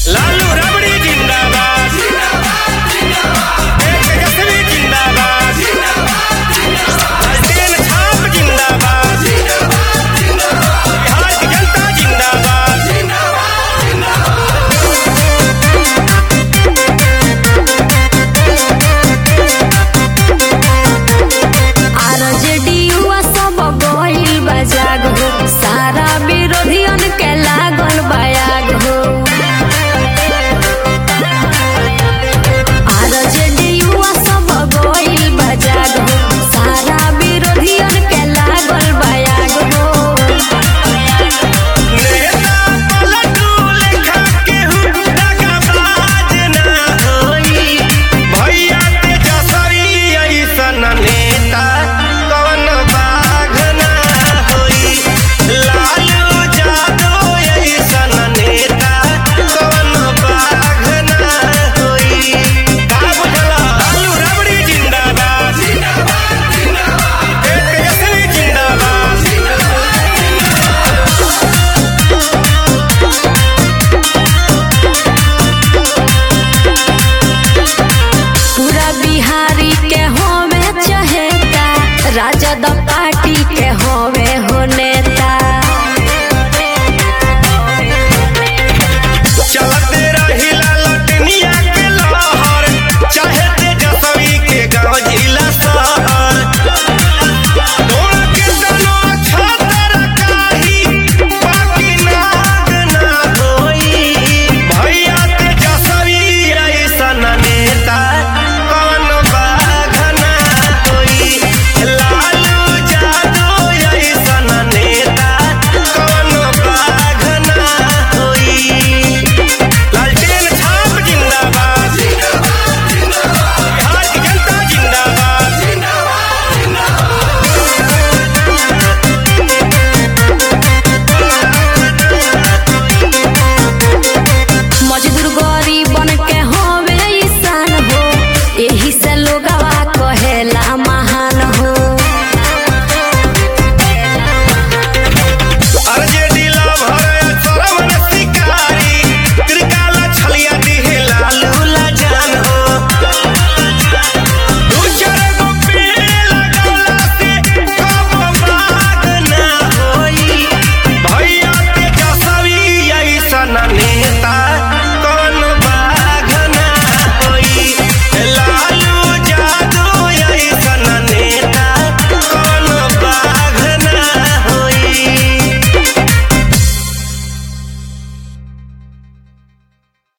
लालू रबड़ी जिंदाबाद एक तेजस्वी जिंदाबाद हसदेन छाप जिंदाबाद बिहार की जनता जिंदाबाद आरजेडीयुआ सब गइल बा जाग हो सारा विरोधियन के लागल बयाग हो आरजेडीयुआ सब गइल बा जाग हो सारा विरोधियन के लागल बयाग हो नेता पलटू लेखा केहू दगाबाज ना होई भैया तेजस्वी अइसन नेता कवन बाघ ना होई लालू यादव अइसन नेता कवन बाघ ना होई का बुझला लालू रबड़ी जिंदाबाद एक तेजस्वी जिंदाबाद पूरा बिहारी के होवे चहेता राजद पार्टी के होवे हो नेता चलते रहिला लटनिया के लहर चाहे तेजस्वी के गाँव जिला शहर तोड़ के तनो छतर काही बाकी नाग ना होई भैया तेजस्वी ऐसन नेता कौन बाघ ना होई लालू यादव ऐसन नेता कौन बाघ ना होई लालटेन छाप जिंदाबाद बिहार की जनता जिंदाबाद मजदूर गरीबन के होवे ईसान हो एही से लोगवा कहेला महान हो आरजेडी लाभर सरवन शिकारी त्रिकाला छलिया दिहे लालू लाजान हो दू चार गो पेड़ लगौला से कब बाग ना होई भैया तेजस्वी ऐसन